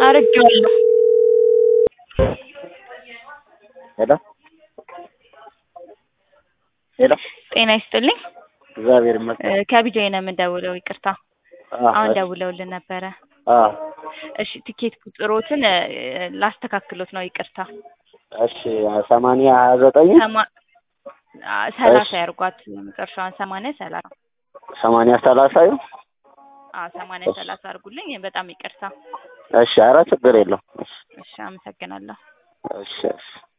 አድርጌዋለሁ። ሄሎ ሄሎ ጤና ይስጥልኝ። እግዚአብሔር ይመስገን። እ ከቢጃይ ነው የምንደውለው። ይቅርታ አዎ፣ አሁን እሺ፣ ደውለውልን ነበረ። አዎ፣ እሺ ቲኬት ቁጥሮትን እ ላስተካክሎት ነው። ይቅርታ እሺ ሰማንያ ሀያ ዘጠኝ ሰማ- አ፣ ሰላሳ እሺ። ያርጓት መጨረሻዋን ሰማንያ ሰላሳ ሰማንያ ሰላሳ ይሁን። አዎ ሰማንያ እሺ። ሰላሳ አድርጉልኝ። በጣም ይቅርታ። እሺ፣ ኧረ ችግር የለውም። እሺ፣ እሺ አመሰግናለሁ። እሺ፣ እሺ።